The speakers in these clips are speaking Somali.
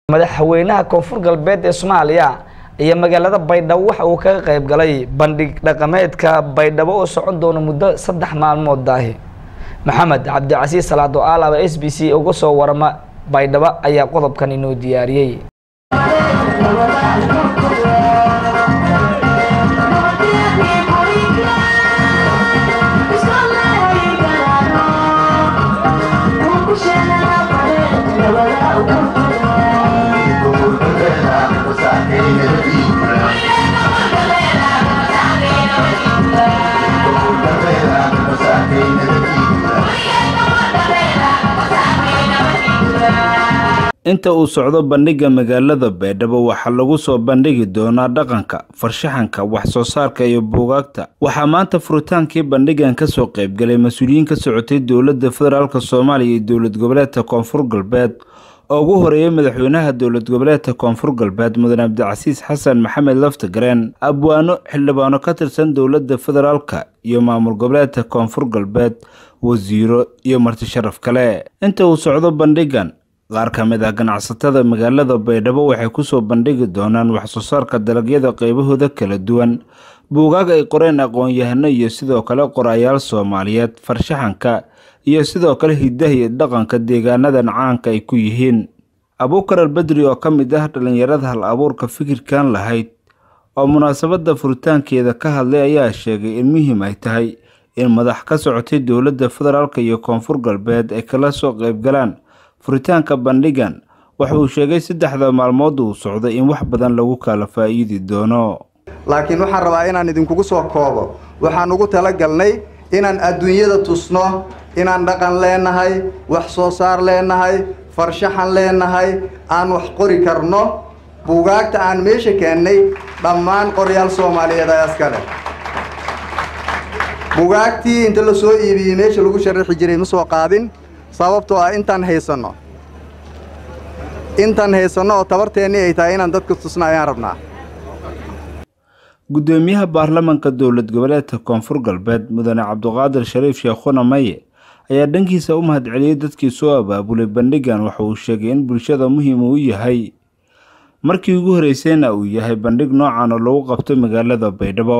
madaxweynaha koonfur galbeed ee soomaaliya iyo magaalada baydhabo waxa uu kaga qayb galay bandhig dhaqameedka baydhabo oo socon doona muddo saddex maalmood daahi maxamed cabdicasiis salaado aalaba s b c uga soo warama baydhabo ayaa qodobkan inoo diyaariyey inta uu socdo bandhigga magaalada baydhabo waxaa lagu soo bandhigi doonaa dhaqanka farshaxanka wax soo saarka iyo buugaagta waxaa maanta furitaankii bandhiggan kasoo qaybgalay mas-uuliyiin ka socotay dowladda federaalk soomaaliya iyo dowlad goboleedka koonfur galbeed oo ugu horeeyay madaxweynaha dowlad goboleedka koonfur galbeed mudan cabdicasiis xasan maxamed laftagareen abwaano xildhibaano ka tirsan dowladda federaalka iyo maamul goboleedka koonfur galbeed wasiiro iyo marti sharaf kale inta uu socdo bandhiggan qaar ka mid ah ganacsatada magaalada baydhabo waxay kusoo bandhigi doonaan waxsoo saarka dalagyada qaybahooda kala duwan buugaag ay qoreen aqoon-yahano iyo sidoo kale qorayaal soomaaliyeed farshaxanka iyo sidoo kale hidaha iyo dhaqanka deegaanadan caanka ay ku yihiin abuukar albedri oo ka mid ah dhallinyarada hal abuurka fikirkan lahayd oo munaasabadda furitaankeeda ka hadlay ayaa sheegay in muhiim ay tahay in madax ka socotay dowladda federaalk iyo koonfur galbeed ay kala soo qaybgalaan furitaanka bandhiggan waxa uu sheegay saddexda maalmood uu socday in wax badan lagu kala faa'iidi doono laakiin waxaan rabaa inaan idinkugu soo koobo waxaan ugu talagalnay inaan adduunyada tusno inaan dhaqan leenahay wax soo saar leenahay farshaxan leenahay aan wax qori karno buugaagta aan meesha keennay dhammaan qoryaal soomaaliyeed ayaa iska leh buugaagtii inta la soo iibiyey meesha lagu sharaxi jiray ma soo qaadin sababtoo ah intaan haysanno intaan haysanno oo tabarteennii ay tahay inaan dadka tusna ayaan rabnaa guddoomiyaha baarlamanka dowlad goboleedka koonfur galbeed mudane cabduqaadir shariif sheekhuna maye ayaa dhankiisa u mahadceliyey dadkii soo abaabulay bandhiggan waxa uu sheegay in bulshada muhiim uu yahay markii ugu horreysayna uu yahay bandhig noocan oo lagu qabto magaalada baydhabo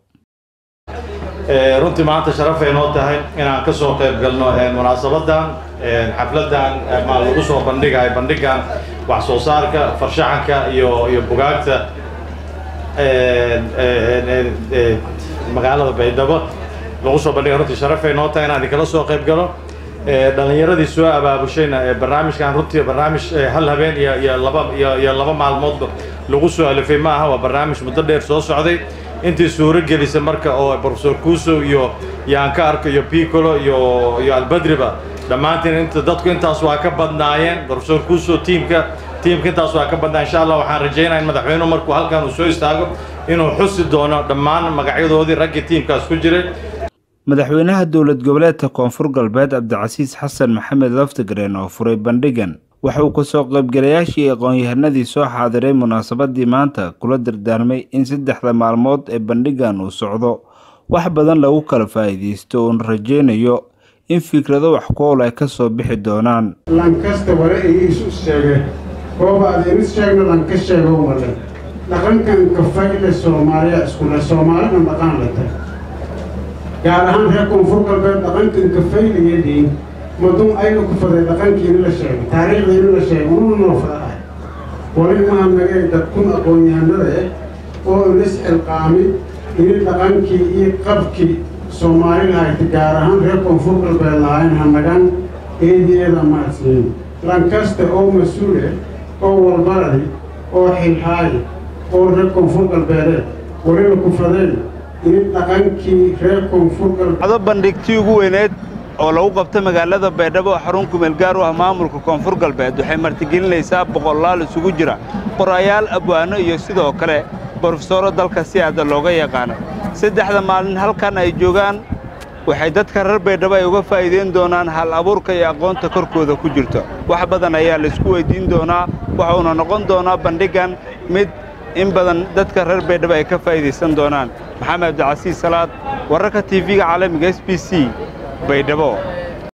runtii maanta sharafay noo tahay inaan ka soo qayb galno munaasabadan xafladan ma lagu soo bandhigayo bandhigan wax soo saarka farshaxanka iyo iyo bugaagta magaalada baydhabo lagu soo bandhiga runtii sharafay noo tahay inaan idinkala soo qayb galo dhalinyaradii soo abaabushayna barnaamijkan runtii barnaamij hal habeen iyo iyo laba iyo iyo laba maalmoodba lagu soo alifay ma aha waa barnaamij muddo dheer soo socday intii suuro gelisa marka oo professor kuso iyo yaanka arko iyo picolo iyo iyo albadriba dhammaantiin inta dadku intaas waa ka badnaayeen professor kuso tiimka tiimka intaas waa ka badnaa insha allah waxaan rajaynaya in madaxweynuhu markuu halkan uu soo istaago inuu xusi doono dhammaan magacyadoodii raggii tiimkaas ku jiray madaxweynaha dowlad goboleedka koonfur galbeed cabdicasiis xasan maxamed laftagareen oo furay bandhiggan waxa uu kasoo qaybgalayaashii aqoon-yahanadii soo xaadiray munaasabadii maanta kula dardaarmay in saddexda maalmood ee bandhiggan uu socdo wax badan lagu kala faa'iidaysto uuna rajaynayo in fikrado wax ku ool ay ka soo bixi doonaan lankasta ware ay isu sheege kooba adaynu sheegna lanka sheego male dhaqankan kafayle soomaaliya iskule soomaalina dhaqan la tag gaar ahaan reer koonfur galbeed dhaqankan kafaylayadiin madun aynu ku faday dhaqankiina la sheegay taariikhdiina la sheegay ununa noo fada ah wali maha nagay dadkun aqoon-yahanada eh oo inas xilqaami ini dhaqankii iyo qabkii soomaali lahayta gaar ahaan reer koonfur galbeed lahayn hanagan eediyeeda maadsiin lankasta oo mas-uule oo walbaradi oo xilhaayi oo reer koonfur galbeedeed walina ku fadeen ini dhaqankii reer koonfur galbeed bandhigtii ugu weyneed oo lagu qabta magaalada baydhabo oo xarun kumeel gaar u ah maamulka koonfur galbeed waxay martigelinaysaa boqolaal isugu jira qorayaal abwaano iyo sidoo kale brofesoro dalka si aada looga yaqaana saddexda maalin halkan ay joogaan waxay dadka reer baydhabo ay uga faa'iidayn doonaan hal abuurka iyo aqoonta korkooda ku jirto wax badan ayaa laisku weyddiin doonaa waxuuna noqon doonaa bandhiggan mid in badan dadka reer baydhabo ay ka faa'iidaysan doonaan maxamed cabdicasiis salaad wararka tv-ga caalamiga s b c baydhabo